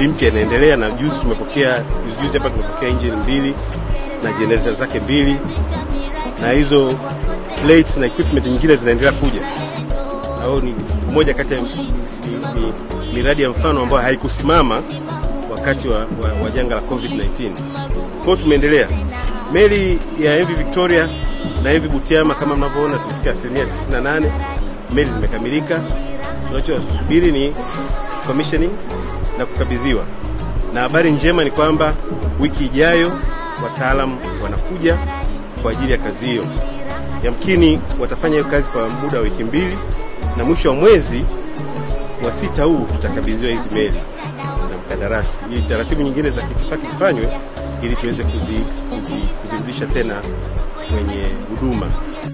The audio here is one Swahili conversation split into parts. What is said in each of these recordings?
meli mpya inaendelea, na juzi tumepokea juzi juzi hapa tumepokea engine mbili na generator zake mbili, na hizo plates na equipment nyingine zinaendelea kuja, na hiyo ni moja kati ya mi- mi- miradi ya mfano ambayo haikusimama wakati wa, wa, wa janga la COVID-19. Kwa hiyo tumeendelea. Meli ya MV Victoria na MV Butiama kama mnavyoona tumefika asilimia 98, meli zimekamilika. Tunachosubiri ni commissioning na kukabidhiwa, na habari njema ni kwamba wiki ijayo wataalamu wanakuja kwa ajili ya kazi hiyo. Yamkini watafanya hiyo kazi kwa muda wa wiki mbili, na mwisho wa mwezi wa sita huu tutakabidhiwa hizi meli na mkandarasi, ili taratibu nyingine za kitifaki zifanywe ili tuweze kuzi, kuzi, kuzirudisha tena kwenye huduma.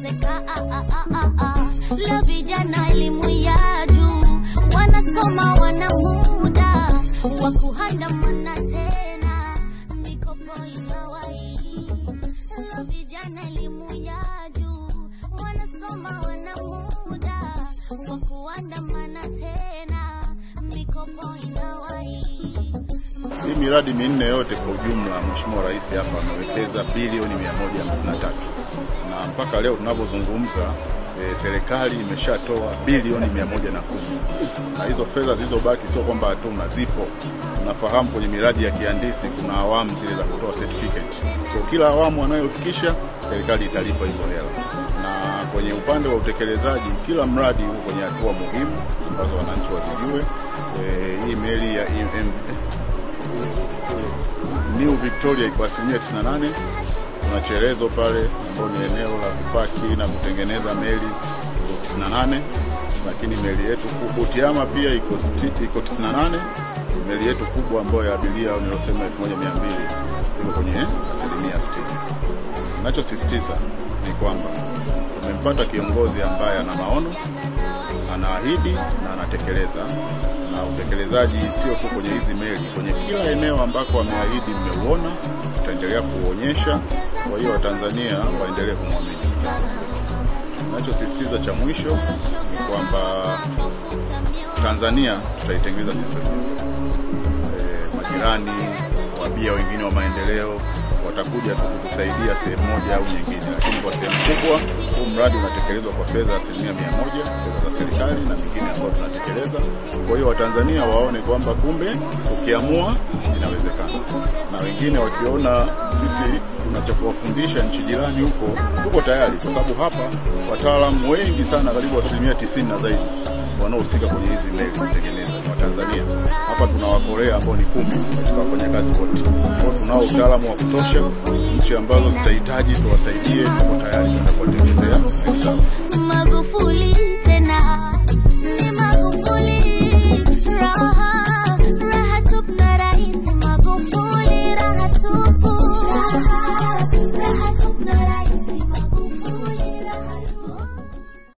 la vijana elimu ya juu wanasoma wana muda wa kuandamana tena mikopo inawai la vijana elimu ya juu wanasoma wana muda wa kuandamana tena mikopo inawai Hii miradi minne yote kwa ujumla, Mheshimiwa Rais hapa amewekeza bilioni 153 na mpaka leo tunavyozungumza e, serikali imeshatoa bilioni 110 na hizo fedha zilizobaki sio kwamba hatuna, zipo. Tunafahamu kwenye miradi ya kihandisi kuna awamu zile za kutoa certificate, kwa kila awamu anayofikisha serikali italipa hizo hela, na kwenye upande wa utekelezaji kila mradi uko kwenye hatua muhimu ambazo wananchi wazijue. E, hii meli ya EM, New Victoria iko asilimia 98. Kuna Cherezo pale ambao ni eneo la kupaki na kutengeneza meli iko 98, lakini meli yetu ku- Butiama pia iko sti- iko 98. Meli yetu kubwa ambayo ya abiria nilosema 1200 iko kwenye asilimia 60. Ninachosisitiza ni kwamba tumempata kiongozi ambaye ana maono, anaahidi na anatekeleza, na utekelezaji sio tu kwenye hizi meli, kwenye kila eneo ambako ameahidi mmeuona, tutaendelea kuuonyesha. Kwa hiyo Watanzania waendelee kumwamini. Ninachosisitiza cha mwisho ni kwamba Tanzania tutaitengeneza sisi wenyewe. E, majirani wabia wengine wa maendeleo watakuja tu kutusaidia sehemu moja au nyingine, lakini kwa sehemu kubwa huu mradi unatekelezwa kwa fedha asilimia mia moja fedha za serikali na mingine ambayo tunatekeleza. Kwa hiyo Watanzania waone kwamba kumbe tukiamua inawezekana, na wengine wakiona sisi tunachowafundisha nchi jirani huko tuko tayari, kwa sababu hapa wataalamu wengi sana, karibu asilimia tisini na zaidi wanaohusika kwenye hizi meli kutengeneza ni Watanzania. Hapa tuna Wakorea ambao ni kumi katika wafanyakazi wote. Kwa hiyo tunao utaalamu wa kutosha. Nchi ambazo zitahitaji tuwasaidie, tuko tayari kwenda kuwatengenezea meli zao. Magufuli